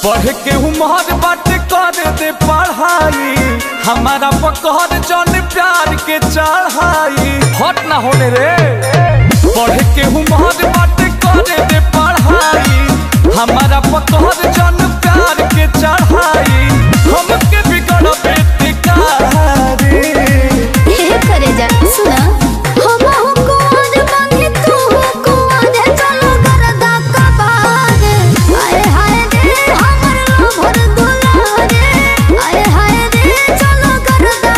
बढ़ के उम्र बात कर दे पढ़ाई हमारा पकड़ जन प्यार के चढ़ाई हट ना होने रे बढ़ के उम्र बात कर दे पढ़ाई हमारा पकड़ जन प्यार के चढ़ाई हमके बिगड़ बेटिकारी हे करे जा सुना हम हो कुआर बांधे तू हो कुआर चलो गरदा कबार आए हाय रे हमर लोभर दुलारे आए हाय रे चलो गरदा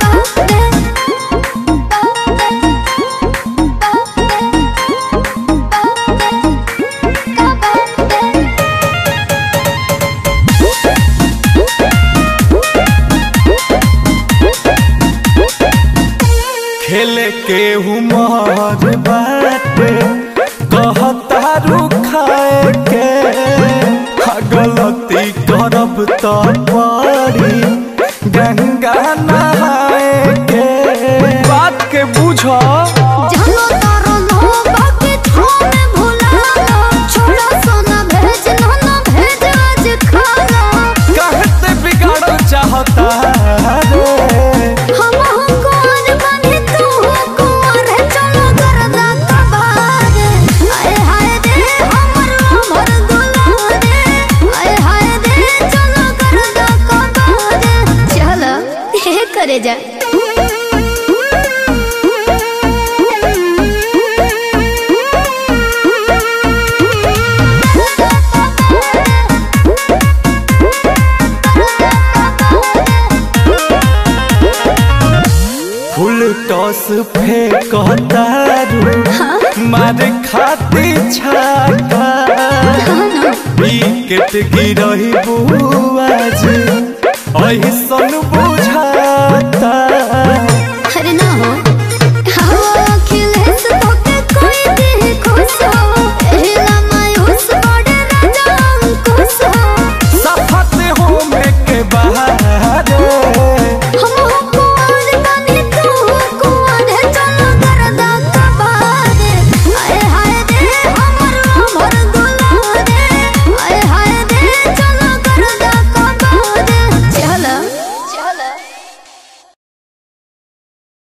कबार खेले के उमर बाटे कहता रुखाए के हाँ, गलती करब तो पड़ी गंगा नहाए के बात के बुझो जानो तारो लो बाकी थाने भुला छोड़ा सोना भेज ना ना भेज आज खाना कहते बिगाड़ चाहता रे हम हो कुआर बने तू हो कुआर चलो गरदा कबार आए हाय रे हमर हमर दुलारे आए हाय रे चलो गरदा कबार चलो हे करे जा फुल टॉस फेंकता रू मारे खाती छाका विकेट गिरही बुआज ऐसन बुझाता